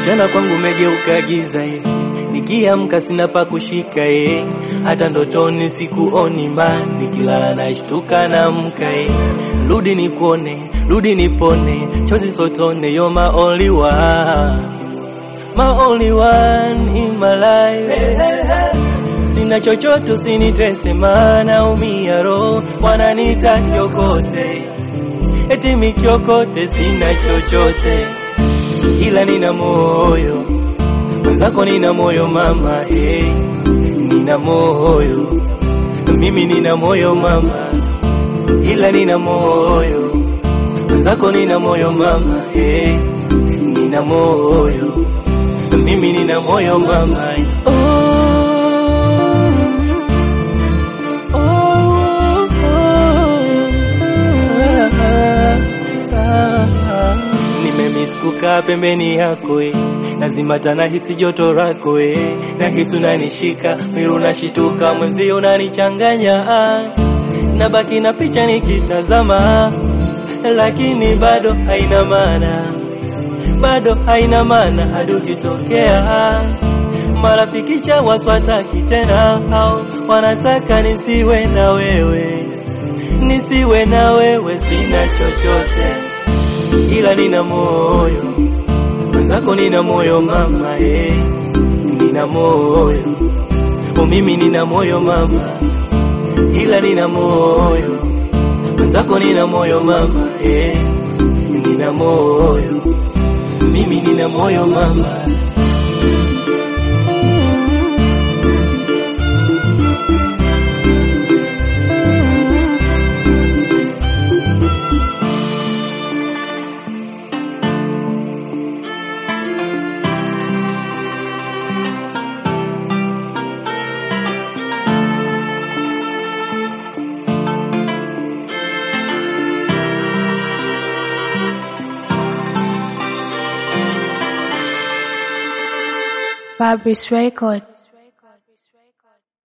mchana kwangu umegeuka giza eh. Nikiamka sina pa kushika eh. Hata ndotoni sikuoni ma, nikilala nashtuka naamka eh. Rudi nikuone, rudi nipone, chozi sotone, you're my only one, my only one in my life. Sina chochote usinitese, maana umia roho, wananiita kiokote, eti mikiokote, sina chochote ila nina moyo mwenzako, nina moyo mama, eh, nina moyo mimi, nina moyo mama, ila nina moyo mwenzako, nina moyo mama, eh, nina moyo mimi, nina moyo mama. Oh, oh, oh, ah, ah. Nimemiskuka pembeni yako eh, nazimata nahisi joto lako eh, nahisi unanishika miru nashituka, mwenzio unanichanganya ah, nabaki na picha nikitazama, lakini bado haina maana, bado haina maana hadi ukitokea marafiki cha waswataki tena, hao wanataka nisiwe na wewe, nisiwe na wewe, sina chochote ila nina moyo mwenzako, nina moyo mama, eh, nina moyo o, mimi nina moyo mama, ila nina moyo mwenzako, nina moyo mama, eh, nina moyo mimi nina moyo mama. Fabrice Record.